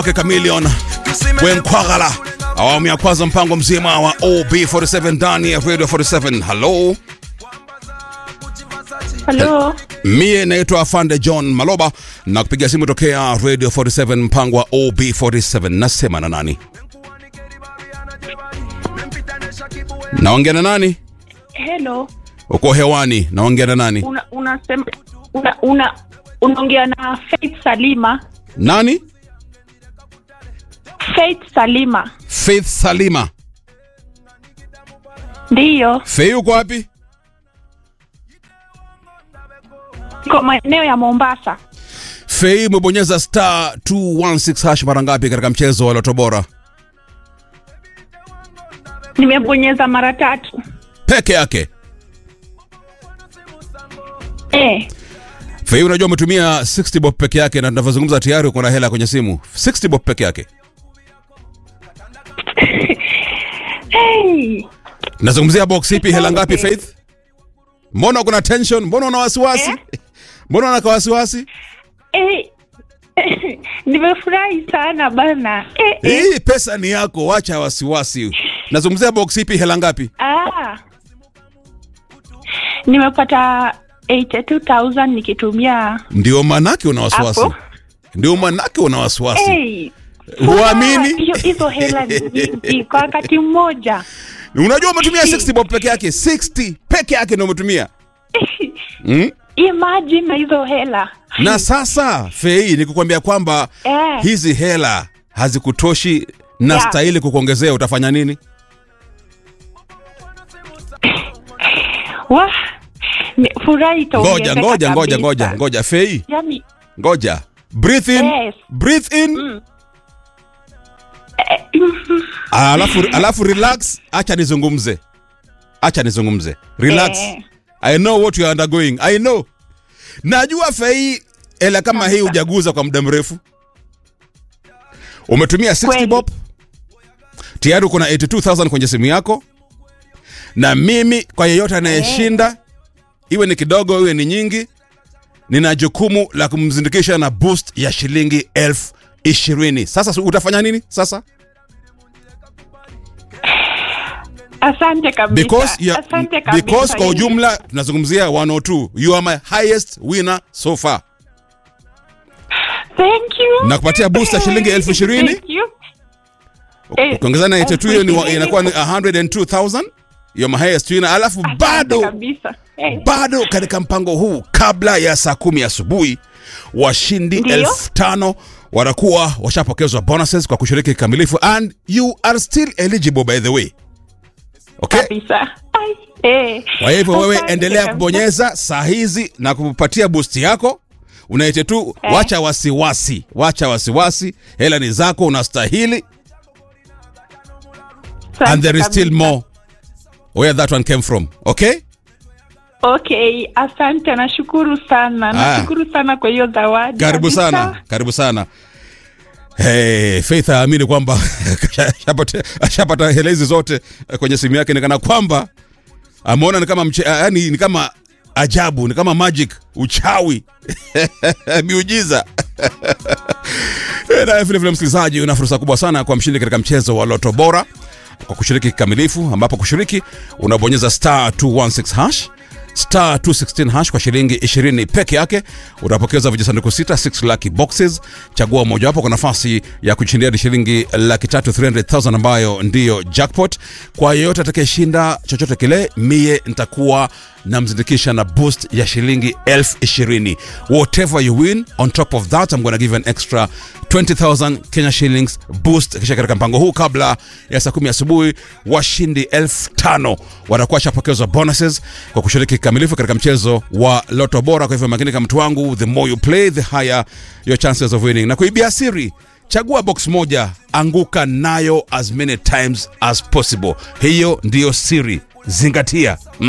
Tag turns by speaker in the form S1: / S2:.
S1: wake Chameleon Wenkwagala, awamu ya kwanza, mpango mzima wa OB47 ndani ya Radio 47. Hello,
S2: Halo,
S1: mie naitwa Afande John Maloba na kupiga simu tokea Radio 47 mpango wa OB47. Nasema na nani? Naongea na nani?
S2: hello.
S1: Uko hewani, naongea na nani?
S2: Una unasema una una unaongea na Faith Salima.
S1: Nani?
S2: Faith Salima.
S1: Faith Salima.
S2: Ndiyo,
S1: Faith uko wapi?
S2: iko maeneo ya Mombasa.
S1: Faith umebonyeza star 216 hash mara ngapi katika mchezo wa Loto Bora?
S2: Nimebonyeza mara tatu.
S1: Peke yake.
S2: Eh,
S1: Faith unajua umetumia 60 bob peke yake na tunavyozungumza tayari uko na hela kwenye simu. 60 bob peke yake.
S2: hey.
S1: Nazungumzia box ipi hela ngapi Faith? Mbona kuna tension? Mbona una wasiwasi?
S2: Eh?
S1: Mbona una wasiwasi?
S2: Eh. Nimefurahi sana bana. Eh, eh.
S1: Hii pesa ni yako, wacha wasiwasi. Nazungumzia box ipi hela ngapi?
S2: Ah. Nimepata 82000 nikitumia
S1: Ndio manake una wasiwasi.
S2: Hapo.
S1: Ndio manake una wasiwasi.
S2: hey.
S1: Huamini?
S2: Hiyo hizo hela ni nyingi kwa wakati mmoja.
S1: Unajua umetumia 60 bob peke yake, 60 peke yake ndio umetumia. Mm?
S2: Imagine na hizo hela.
S1: Na sasa Fei, ni kukwambia kwamba
S2: Eh.
S1: hizi hela hazikutoshi na
S2: Yeah.
S1: stahili kukuongezea, utafanya nini?
S2: Wah, ni- furahi itaongezeka
S1: Ngoja ngoja ngoja
S2: kabisa.
S1: ngoja ngoja, Fei,
S2: Yaani,
S1: ngoja. Breathe in,
S2: Yes.
S1: breathe in. Alafu alafu relax, acha nizungumze. Acha nizungumze. Relax.
S2: Eh.
S1: I know what you are undergoing. I know. Najua Fei, hela kama hii hujaguza kwa muda mrefu. Umetumia 60
S2: Kweli.
S1: bob. Tayari uko na 82000 kwenye simu yako. Na mimi kwa yeyote anayeshinda iwe ni kidogo iwe ni nyingi, nina jukumu la kumzindikisha na boost ya shilingi elfu ishirini. Sasa utafanya nini sasa?
S2: asante kabisa.
S1: Because, ya,
S2: asante kabisa.
S1: because kwa ujumla tunazungumzia 102. You are my highest winner so far.
S2: Thank you.
S1: Na kupatia boost ya shilingi elfu ishirini.
S2: Thank you. Eh,
S1: Ukiongeza na 82 hiyo ni wa-
S2: elfu
S1: inakuwa ni
S2: ishirini.
S1: 102,000. You are my highest winner. Alafu
S2: Asante
S1: bado
S2: kabisa. Eh,
S1: bado katika mpango huu kabla ya saa kumi asubuhi washindi
S2: Ndiyo.
S1: elfu tano watakuwa washapokezwa bonuses kwa kushiriki kikamilifu and you are still eligible by the way okay
S2: kabisa. Ai, eh.
S1: kwa hivyo wewe
S2: Asante
S1: endelea
S2: kabisa.
S1: kubonyeza saa hizi na kupatia boost yako unaite tu
S2: Eh.
S1: wacha wasiwasi wacha wasiwasi hela ni zako unastahili
S2: Asante
S1: and there is still
S2: kabisa.
S1: more where that one came from okay
S2: Okay, asante, nashukuru sana,
S1: Ah.
S2: nashukuru sana kwa hiyo zawadi.
S1: karibu
S2: kabisa.
S1: sana karibu sana Hey, Faith aamini kwamba ashapata- ashapata hela hizi zote eh, kwenye simu yake, nikana kwamba ameona ni kama mche, yani ni kama ajabu, ni kama magic, uchawi, miujiza. Na vile vile, msikilizaji, una fursa kubwa sana kwa mshindi katika mchezo wa Loto Bora kwa kushiriki kikamilifu, ambapo kushiriki unabonyeza star 216 hash star 216 hash kwa shilingi 20 peke yake utapokeza vijisanduku sita 6 lucky boxes chagua mojawapo kwa nafasi ya kushindia hadi shilingi laki tatu 300000 ambayo ndiyo jackpot kwa yeyote atakayeshinda chochote kile mie nitakuwa namzindikisha na boost ya shilingi elfu ishirini whatever you win on top of that I'm gonna give you an extra 20000 Kenya shillings boost kisha katika mpango huu kabla ya saa kumi asubuhi washindi elfu tano watakuwa shapokezwa bonuses kwa kushiriki kikamilifu katika mchezo wa loto bora kwa hivyo makini kama mtu wangu the more you play the higher your chances of winning na kuibia siri chagua box moja anguka nayo as many times as possible hiyo ndiyo siri zingatia mm.